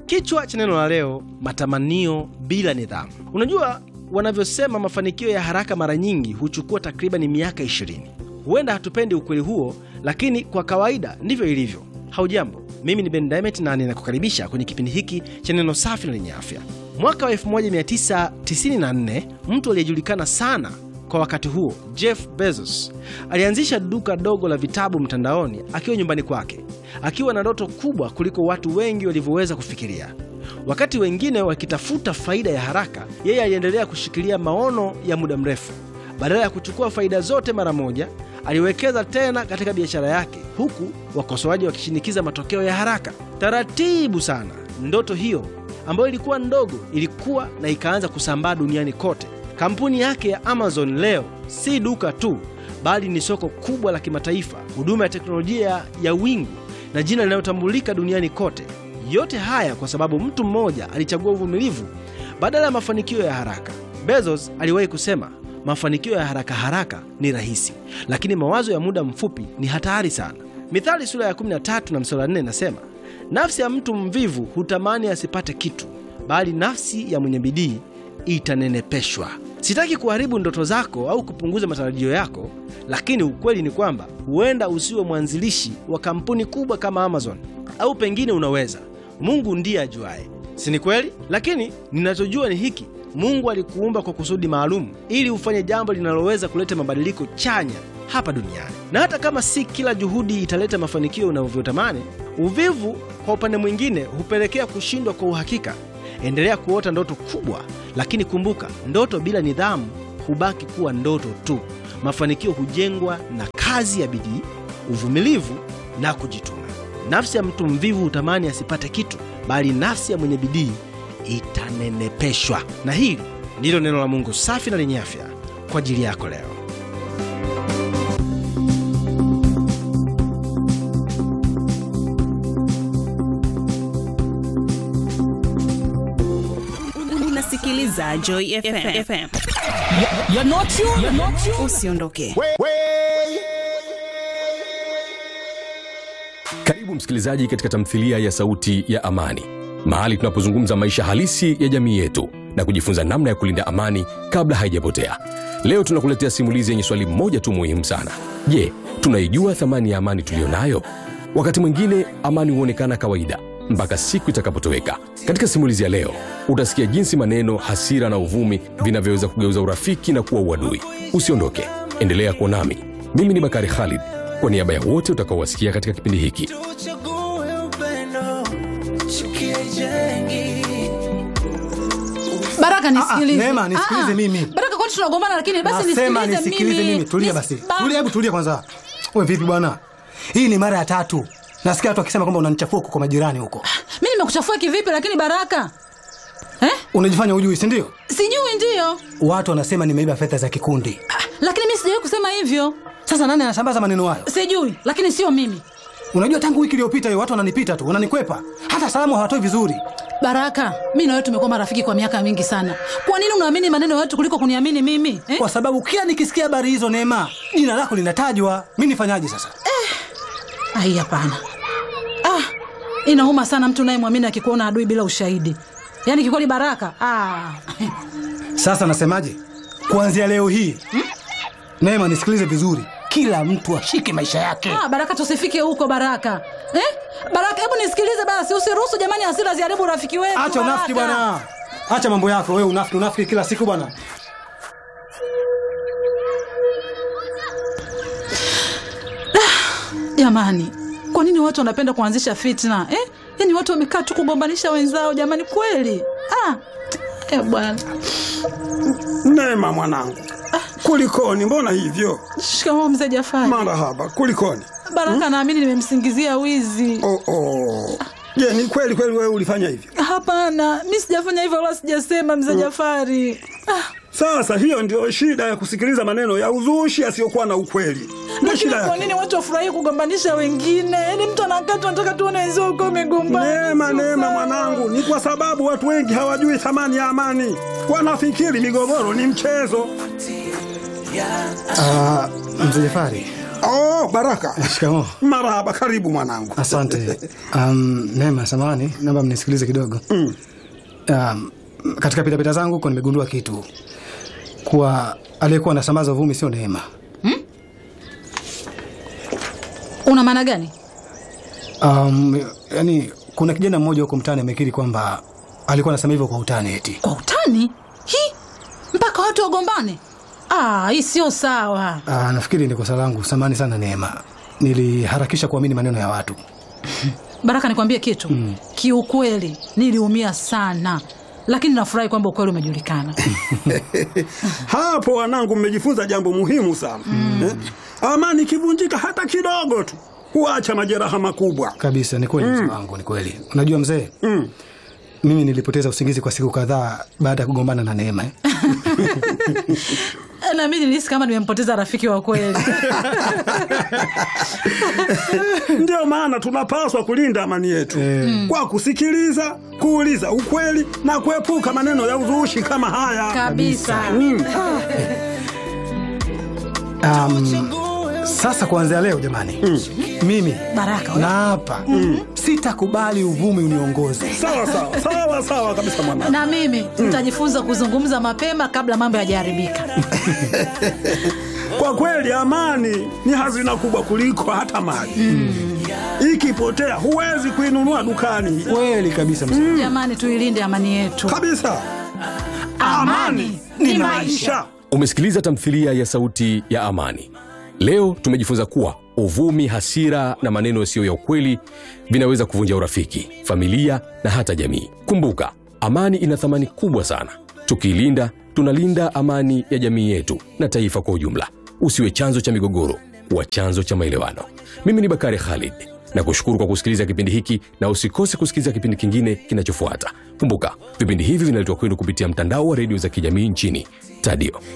Kichwa cha neno la leo, matamanio bila nidhamu. Unajua wanavyosema mafanikio ya haraka mara nyingi huchukua takriban miaka 20. Huenda hatupendi ukweli huo, lakini kwa kawaida ndivyo ilivyo. Haujambo, mimi ni Ben Diamond na ninakukaribisha kwenye kipindi hiki cha neno safi na lenye afya. Mwaka wa 1994 mtu aliyejulikana sana kwa wakati huo, Jeff Bezos alianzisha duka dogo la vitabu mtandaoni akiwa nyumbani kwake, akiwa na ndoto kubwa kuliko watu wengi walivyoweza kufikiria. Wakati wengine wakitafuta faida ya haraka, yeye aliendelea kushikilia maono ya muda mrefu. Badala ya kuchukua faida zote mara moja, aliwekeza tena katika biashara yake, huku wakosoaji wakishinikiza matokeo ya haraka. Taratibu sana, ndoto hiyo ambayo ilikuwa ndogo ilikuwa na ikaanza kusambaa duniani kote. Kampuni yake ya Amazon leo si duka tu, bali ni soko kubwa la kimataifa, huduma ya teknolojia ya wingu na jina linalotambulika duniani kote. Yote haya kwa sababu mtu mmoja alichagua uvumilivu badala ya mafanikio ya haraka. Bezos aliwahi kusema, mafanikio ya haraka haraka ni rahisi, lakini mawazo ya muda mfupi ni hatari sana. Mithali sura ya 13 na mstari wa 4 inasema, nafsi ya mtu mvivu hutamani asipate kitu, bali nafsi ya mwenye bidii itanenepeshwa. Sitaki kuharibu ndoto zako au kupunguza matarajio yako, lakini ukweli ni kwamba huenda usiwe mwanzilishi wa kampuni kubwa kama Amazon, au pengine unaweza. Mungu ndiye ajuaye, si ni kweli? Lakini ninachojua ni hiki: Mungu alikuumba kwa kusudi maalum, ili ufanye jambo linaloweza kuleta mabadiliko chanya hapa duniani. Na hata kama si kila juhudi italeta mafanikio unavyotamani, uvivu kwa upande mwingine hupelekea kushindwa kwa uhakika. Endelea kuota ndoto kubwa, lakini kumbuka, ndoto bila nidhamu hubaki kuwa ndoto tu. Mafanikio hujengwa na kazi ya bidii, uvumilivu na kujituma. Nafsi ya mtu mvivu hutamani asipate kitu, bali nafsi ya mwenye bidii itanenepeshwa. Na hili ndilo neno la Mungu safi na lenye afya kwa ajili yako leo. Unasikiliza Joy FM. FM. You're not you. You're not you. Usiondoke. Karibu msikilizaji katika tamthilia ya Sauti ya Amani, mahali tunapozungumza maisha halisi ya jamii yetu na kujifunza namna ya kulinda amani kabla haijapotea. Leo tunakuletea simulizi yenye swali moja tu muhimu sana. Je, tunaijua thamani ya amani tuliyo nayo? Wakati mwingine amani huonekana kawaida mpaka siku itakapotoweka. Katika simulizi ya leo utasikia jinsi maneno, hasira na uvumi vinavyoweza kugeuza urafiki na kuwa uadui. Usiondoke, endelea kuwa nami. Mimi ni Bakari Khalid, kwa niaba ya wote utakaowasikia katika kipindi hiki. Tuchague upendo, chuki haijengi. Baraka nisikilize. Ah, Neema, nisikilize Ah, ah. mimi. Baraka kwani tunagombana lakini basi Nasema nisikilize nisikilize mimi. Tulia Nis- basi. Ba- Tulia, hebu tulia kwanza. Wewe vipi bwana? Hii ni mara ya tatu. Nasikia watu wakisema kwamba unanichafua huko kwa majirani huko. Mimi nimekuchafua kivipi lakini Baraka? Eh? Unajifanya hujui, si ndio? Sijui ndio. Watu wanasema nimeiba fedha za kikundi. Ah, Lakini mimi sijawahi kusema hivyo. Sasa nani anasambaza maneno hayo? Sijui, lakini sio mimi. Unajua tangu wiki iliyopita hiyo watu wananipita tu, wananikwepa. Hata salamu hawatoi vizuri. Baraka, mimi na wewe tumekuwa marafiki kwa miaka mingi sana. Kwa nini unaamini maneno ya watu kuliko kuniamini mimi? Eh? Kwa sababu kila nikisikia habari hizo Neema, jina lako linatajwa. Mimi nifanyaje sasa? Ai, hapana. Ah, inauma sana mtu unayemwamini akikuona adui bila ushahidi. Yaani kikweli Baraka. Ah. Sasa nasemaje? Kuanzia leo hii. Neema, nisikilize vizuri. Kila mtu ashike maisha yake. Ah, Baraka tusifike huko Baraka. Eh? Baraka, hebu nisikilize basi, usiruhusu jamani hasira ziharibu urafiki wetu. Acha unafiki Baraka. bwana. Acha mambo yako wewe, unafiki unafiki kila siku bwana. Jamani, kwa nini watu wanapenda kuanzisha fitna eh? Yaani watu wamekaa tu kugombanisha wenzao jamani, kweli ah. Eh, bwana Neema mwanangu, kulikoni? Mbona hivyo? shikamoo mzee Jafari. Marahaba, kulikoni? Baraka naamini nimemsingizia wizi. Oh, oh. Je, ni kweli kweli wewe ulifanya hivyo? Hapana, mi sijafanya hivyo wala sijasema mzee Jafari. Ah, Sasa hiyo ndio shida ya kusikiliza maneno ya uzushi yasiyokuwa na ukweli. Ndio lakini shida kwa yake. nini watu wafurahii kugombanisha wengine? Yaani mtu anakaa tu anataka tuone wenzao uko umegombana. Neema, Sio Neema sawa. mwanangu, ni kwa sababu watu wengi hawajui thamani ya amani. Wanafikiri migogoro ni mchezo. Ah, mzee Jafari, Oh, Baraka. Shikamoo. Marahaba, karibu mwanangu. Asante. Um, Neema, samahani, naomba mnisikilize kidogo. Mm. Um, katika pitapita zangu huko nimegundua kitu kuwa aliyekuwa anasambaza uvumi sio Neema. Una maana gani? Um, yani kuna kijana mmoja huko mtaani amekiri kwamba alikuwa anasema hivyo kwa utani eti. Kwa utani? Hi, mpaka watu wagombane? Ah, hii sio sawa. Ah, nafikiri ni kosa langu. Samahani sana Neema, niliharakisha kuamini maneno ya watu. Baraka, nikwambie kitu mm. Kiukweli niliumia sana, lakini nafurahi kwamba ukweli umejulikana. Hapo wanangu, mmejifunza jambo muhimu sana eh? Amani ikivunjika hata kidogo tu huacha majeraha makubwa. Kabisa, ni kweli mzee wangu, ni kweli. Unajua mzee, Mm. mimi nilipoteza usingizi kwa siku kadhaa baada ya kugombana na Neema. Eh? na mimi nilihisi kama nimempoteza rafiki wa kweli. Ndio maana tunapaswa kulinda amani yetu kwa kusikiliza, kuuliza ukweli na kuepuka maneno ya uzushi kama haya. Kabisa. Mm. Um, sasa kuanzia leo jamani, mimi Baraka, we. na hapa sitakubali uvumi uniongoze. Sawa sawa sawa sawa kabisa mwanangu. na mimi nitajifunza kuzungumza mapema kabla mambo yajaharibika. Kwa kweli amani ni hazina kubwa kuliko hata mali. Ikipotea huwezi kuinunua dukani Kweli kabisa mzee. Jamani, tuilinde amani yetu. kabisa. Amani ni maisha. Umesikiliza tamthilia ya Sauti ya Amani. Leo tumejifunza kuwa uvumi, hasira na maneno yasiyo ya ukweli vinaweza kuvunja urafiki, familia na hata jamii. Kumbuka, amani ina thamani kubwa sana. Tukiilinda, tunalinda amani ya jamii yetu na taifa kwa ujumla. Usiwe chanzo cha migogoro, kuwa chanzo cha maelewano. Mimi ni Bakari Khalid na kushukuru kwa kusikiliza kipindi hiki, na usikose kusikiliza kipindi kingine kinachofuata. Kumbuka, vipindi hivi vinaletwa kwenu kupitia mtandao wa redio za kijamii nchini Tadio.